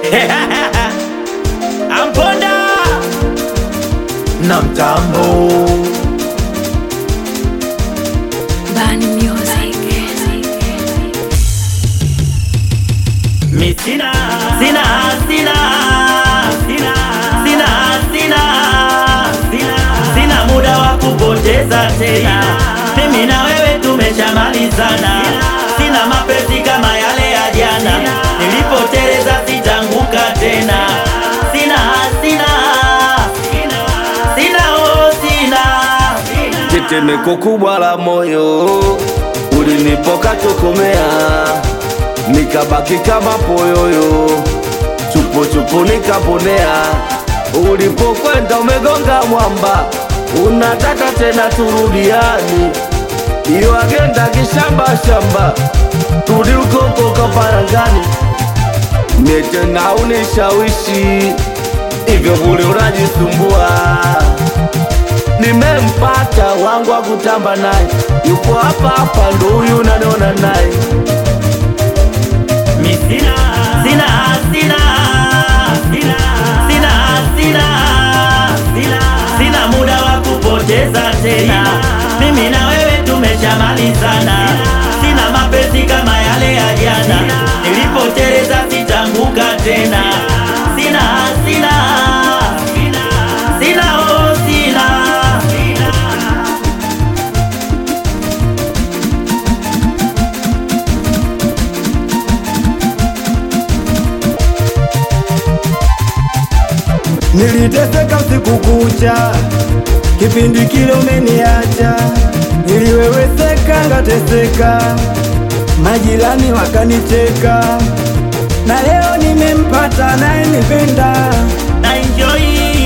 Amponda na mtambo Bani Music. mi sina sina sina sina sina sina sina sina muda wa kupoteza tena, mimi na wewe tumeshamalizana. Sina mapenzi kama yale ya jana, nilipoteleza sitanguka tena. Sina sina sina oh sina tetemeko kubwa la moyo ulinipoka tokomea, nikabaki kama poyoyo, chupo chupo nikaponea. Ulipokwenda umegonga mwamba, unataka tena turudiani, iyo agenda kishamba shamba, turudi ukoko kaparangani, mie tena unishawishi hivyo bure unajisumbua nimempata wangu wa kutamba naye, yupo hapa hapa, ndo huyu naniona naye. Mi sina sina sina sina sina sina sina sina muda wa kupoteza tena, mimi na wewe tumeshamalizana. Sina mapenzi kama yale ya jana, nilipoteleza sitanguka tena. Sina sina sina sina oh sina Niliteseka usiku kucha, kipindi kile umeniacha, niliweweseka ngateseka, majirani wakanicheka, na leo nimempata anayenipenda, na enjoy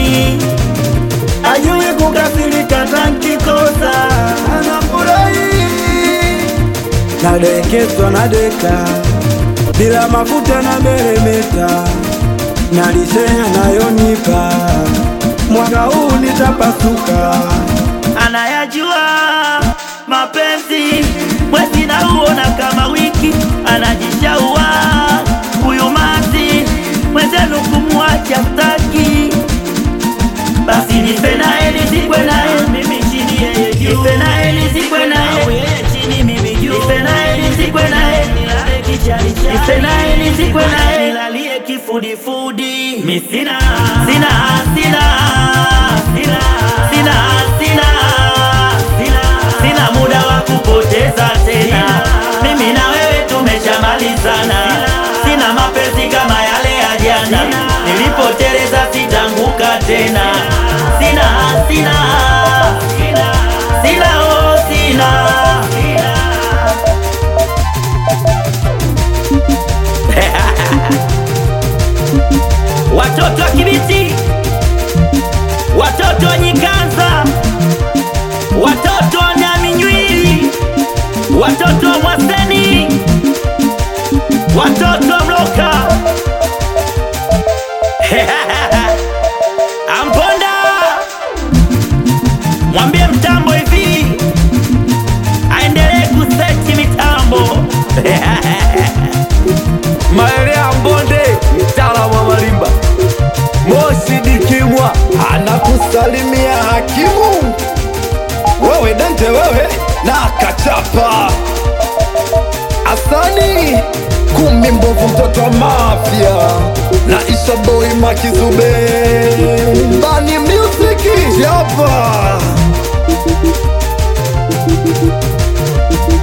ajui kukasirika tankikosa, anafurahi nadekezwa na deka, bila mafuta na meremeta, na lishe anayonipa mwaka huu nitapasuka. anayajua mapenzi, mwezi nauona kama wiki, anajishaua huyu mati mwenzenu kumwacha staki, basi nife naye nizikwe naye mimi chini yeye juu, nife naye nizikwe naye yeye chini mimi juu, nife naye nizikwe naye nilale kichali chali, nife naye nizikwe naye nilalie kifudifudi. Mi sina sina sina sina sina sina sina sina muda wa kupoteza tena, mimi na wewe tumeshamalizana. Sina mapenzi kama yale ya jana, nilipoteleza sitanguka tena. Sina sina sina sina oh sina watoto wa Kibiti, watoto wa Nyikanza, watoto wa Nyaminywili, watoto wa Mwaseni, watoto wa Mloka Amponda, mwambie mtambo hivi aendelee kuseti mitambo Maele ya Mbonde, mtaalamu wa marimba, Moshi Dikimwa anakusalimia hakimu. Wewe Dante, wewe na kachapa Asani kumi mbovu, mtoto wa mafia na Isha Boy Makizube Bani Music hapa